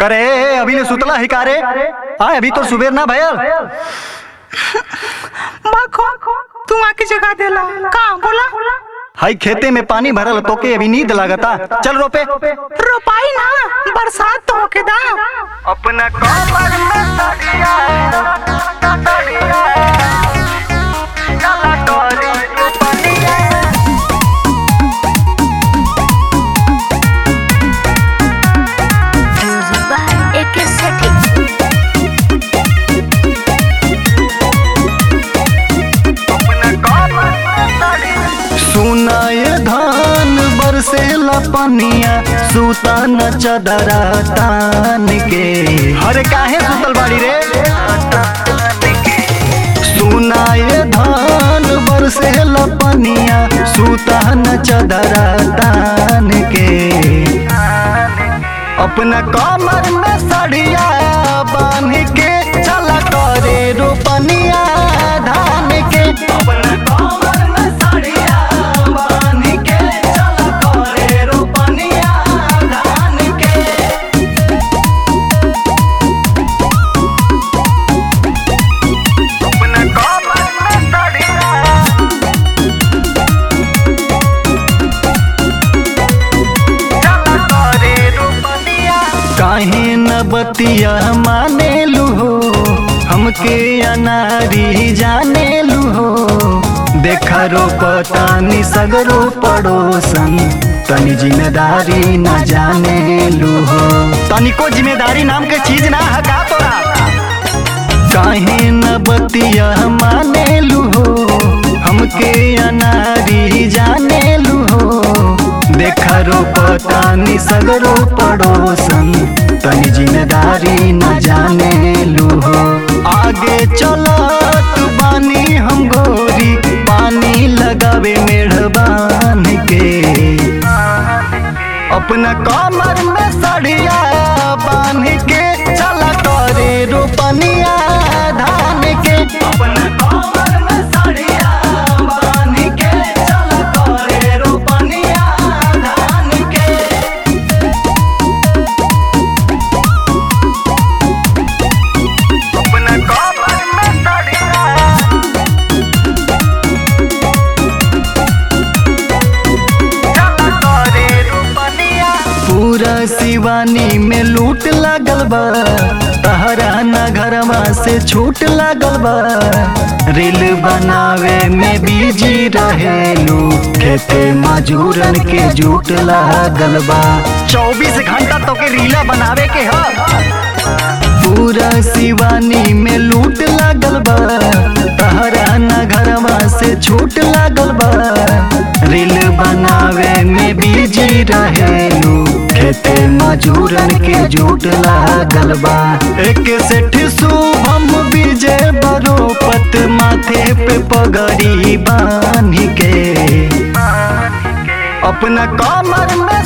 करे अभी ले सुतला ही कारे आए अभी तो सुबेर ना भयल माखो तू आके जगा देला का बोला हाई खेते में पानी भरल तोके अभी नींद लागता चल रोपे रोपाई ना बरसात तो होके दा अपना कमर में सड़िया सड़िया चला तोरी रोपनिया Music by AK Setting. सुनाए धान बरसेला पनिया सूता न चदरा तान के हरे काहे सुतल बाड़ी रे सुनाए धान बरसेला पनिया सूता न चदरा तान के अपना कमर में सड़िया बांध के चला करे रोपनिया धान के अपना कमर में सड़िया बांध के चला करे रोपनिया धान के अपना कमर में सड़िया काहे न बतिया माने लूहो हमके अनारी जाने लूहो देखा रो पतानी सगरो पड़ोसन तनी जिम्मेदारी न जाने लूहो तनिको जिम्मेदारी नाम के चीज ना हका तोरा काहे न बतिया माने लूहो हमके अनारी जाने लूहो देखा रो पतानी सगरो पड़ोसन तनी जिम्मेदारी न जाने लूहो आगे चलत बानी हम गोरी पानी लगावे मेढ़बान के अपना कमर में सड़िया बांध के चला करे रोपनिया धान के अपना कमर में सड़िया बांध के चला करे रोपनिया धान के अपना कमर में सड़िया पूरा शिवानी में लूट लागल बा तहरा न घरवा से छूट लागल बा रील बनावे में बिजी रहेलू खेते मजूरन के जूट लागल बा चौबीस घंटा तो के रीला बनावे के ह पूरा शिवानी में लूट लागल बा तहरा न घरवा से छूट लागल बा रील बनावे में बिजी रहेलू खेते मजूरन के जूट लागल बा एक सेठ शुभम विजय बरोपत माथे पे पगड़ी बांध के अपना कमर में